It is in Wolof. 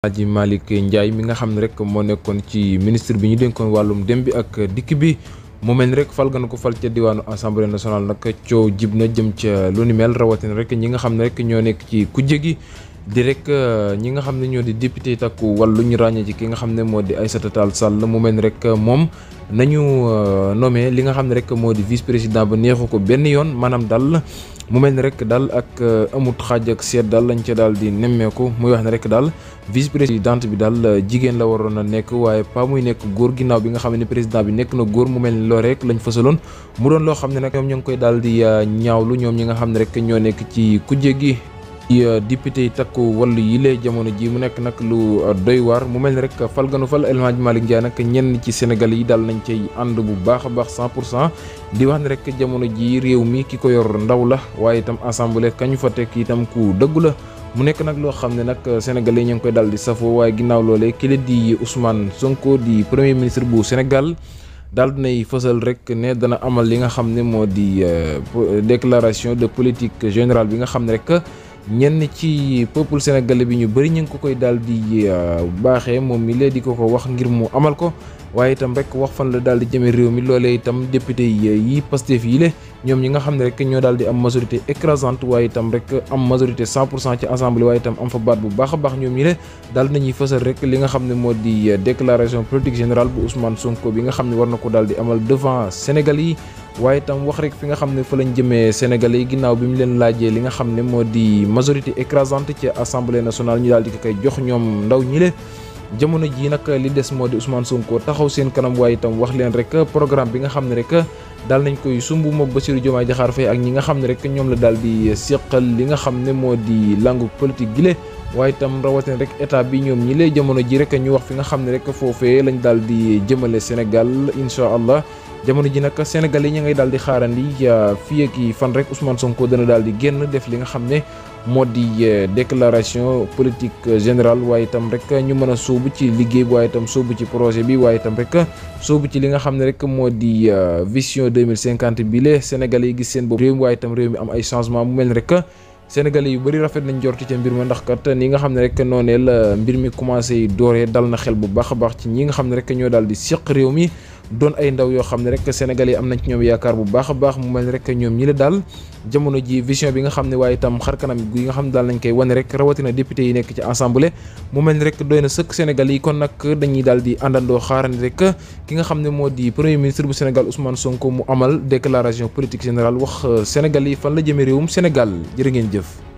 Alaaji Malick Ndiaye mi nga xam ne rek moo nekkoon ci ministre bi ñu dénkoon wàllum dem bi ak dikk bi mu mel ni rek fal gan ko fal ca diwaanu assemblée nationale nag coow jib na jëm ca lu ni mel rawatina rek ñi nga xam ne rek ñoo nekk ci kujje gi di rek ñi nga xam ne ñoo di député takku wàllu ñu ràññee ci ki nga xam ne moo di Aïssata Tall Sall mu mel ni rek moom nañu nommé li nga xam ne rek moo di vice président ba neexu ko benn yoon maanaam daal mu mel ni rek daal ak amut xaaj ak seet daal lañ ca daal di nemmeeku muy wax ne rek daal vice présidente bi daal jigéen la waroon a nekk waaye pas muy nekk góor ginnaaw bi nga xam ne président bi nekk na góor mu mel ni loo rek lañ fësaloon mu doon loo xam ne nag ñoom ñoo ngi koy daal di ñaawlu ñoom ñi nga xam ne rek ñoo nekk ci kujje gi député yi takku wàllu yi lee jamono ji mu nekk nag lu doy waar mu mel ni rek fal ganu fal El Hadji Malick Ndiaye nag ñenn ci Sénégal yi daal nañ cay ànd bu baax a baax 100 pour cent di wax ne rek jamono ji réew mi ki ko yor ndaw la waaye itam assemblée kañu fa tekk itam ku dëggu la mu nekk nag loo xam ne nag sénégalais ñu ngi koy daal di safoo waaye ginnaaw loolee ki la di Ousmane Sonko di premier ministre bu Sénégal daal dinay fësal rek ne dana amal li nga xam ne moo di déclaration de politique générale bi nga xam ne rek ñenn ci peuple sénégalais bi ñu bëri ñu ngi ko koy daal di baaxee moom mi lee di ko ko wax ngir mu amal ko waaye itam rek wax fan la daal di jëme réew mi loolee itam député yi Pastef yi le ñoom ñi nga xam ne rek ñoo daal di am majorité écrasante waaye itam rek am majorité 100 pour cent ci assemblée waaye itam am fa baat bu baax a baax ñoom ñi le daal nañuy fësal rek li nga xam ne moo di déclaration politique générale bu Ousmane Sonko bi nga xam ne war na ko daal di amal devant Sénégal yi waaye itam wax rek fi nga xam ne fa lañ jëmee Sénégalais yi ginnaaw bi mu leen laajee li nga xam ne moo di majorité écrasante ci assemblée nationale ñu daal di ko koy jox ñoom ndaw ñi le jamono ji nag li des moo di Ousmane Sonko taxaw seen kanam waaye itam wax leen rek programme bi nga xam ne rek daal nañ koy sumb moog Bassirou Diomaye Diakhar Faye ak ñi nga xam ne rek ñoom la daal di seqal li nga xam ne moo di langue politique gi le waaye itam rawatina rek état bi ñoom ñi lay jamono ji rek ñu wax fi nga xam ne rek foofee lañ daal di jëmale Sénégal incha allah jamono ji nag Sénégal yi ñu ngay daal di xaarandi fii ak fan rek Ousmane Sonko dana daal di génn def li nga xam ne moo di déclaration politique générale waaye itam rek ñu mën a sóobu ci liggéey bi waaye itam sóobu ci projet bi waaye itam rek sóobu ci li nga xam ne rek moo di vision 2050 bi le Sénégal yi gis seen bopp réew mi waaye itam réew mi am ay changement mu mel ni rek Sénégalais yu bëri rafet nañ jorti ca mbir ma ndax kat ni nga xam ne rek noonee la mbir mi commencé dooree dal na xel bu baax a baax ci ñi nga xam ne rek ñoo daal di seq réew mi doon ay ndaw yoo xam ne rek Sénégalais yi am nañ ci ñoom yaakaar bu baax a baax mu mel ni rek ñoom ñi la daal jamono ji vision bi nga xam ne waaye itam xar kanam gi nga xam ne daal nañ koy wane rek rawatina député yi nekk ci assemblée mu mel ni rek doy na sëkk Sénégalais yi kon nag dañuy daal di àndandoo xaarandi rek ki nga xam ne moo di premier ministre bu Sénégal Ousmane Sonko mu amal déclaration politique générale wax Sénégalais yi fan la jëmee réewum Sénégal jërë ngeen jëf